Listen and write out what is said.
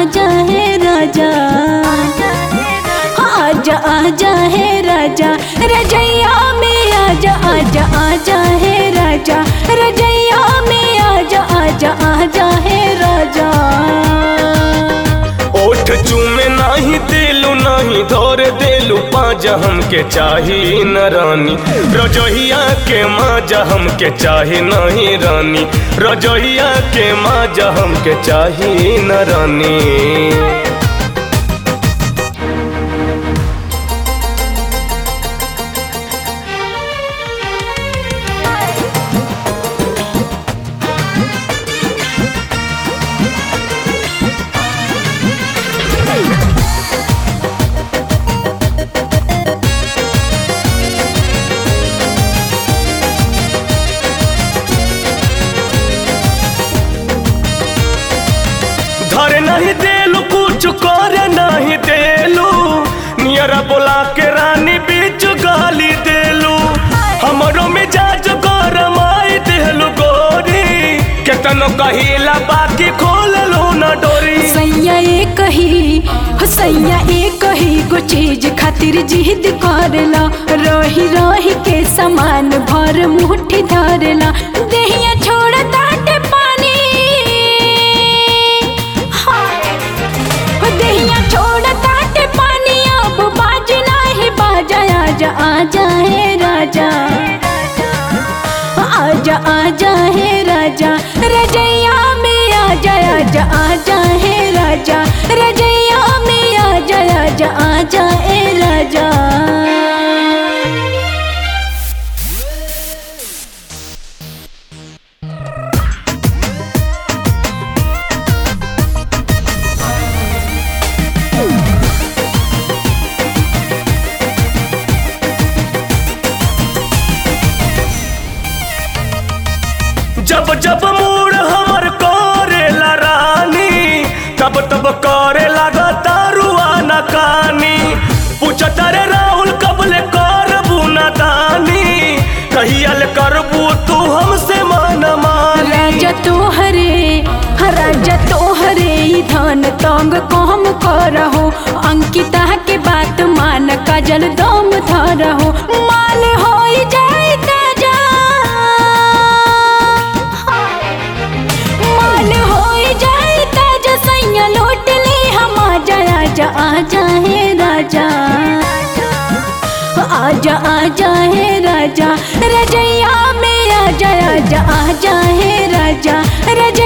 आजा है राजा आजा आजा है राजा रजैया में आजा आजा आजा है राजा रजैया में आजा आजा आजा है राजा ओठ चूमे नाही देलू नाही धोर देलू पाजा हमके चाही न रानी रजोहिया के माजा हमके चाही नहीं रानी रजोहिया के माजा हमके चाही न रानी धर नहीं देलू कुछ कर नहीं देलू नियरा बोला के रानी बीच गाली देलू हमरो मिजाज गरमाई देलू गोरी केतनो कहिला बाकी खोल लो न डोरी सैया ए कही हो सैया ए कही गो चीज खातिर जिद करला रही रही के समान भर मुट्ठी धरला देहिया छोड़ ताटे पानी हाँ। हो देहिया छोड़ ताटे पानी अब बाज नाही बाजा आजा आजा है राजा आजा आजा है राजा रजैया में आजा आजा आजा है राजा रजैया में आजा आजा आजा ए राजा जब जब मूड हमर करेला रानी तब तब करे लगा दारुआ न कानी पूछत रे राहुल कबले करबू न दानी कहियल करबू तू हमसे मन मानी राजा तोहरे हाँ, राजा तोहरे ही धन तंग कम करहो अंकिता के बात मान काजल दम धरहो माल हो जाए ताजा माल हो जाए ताजा सैया लौट ले हम आजा आजा आजा है राजा आजा आजा है राजा रजैया में आजा आजा आजा है राजा रज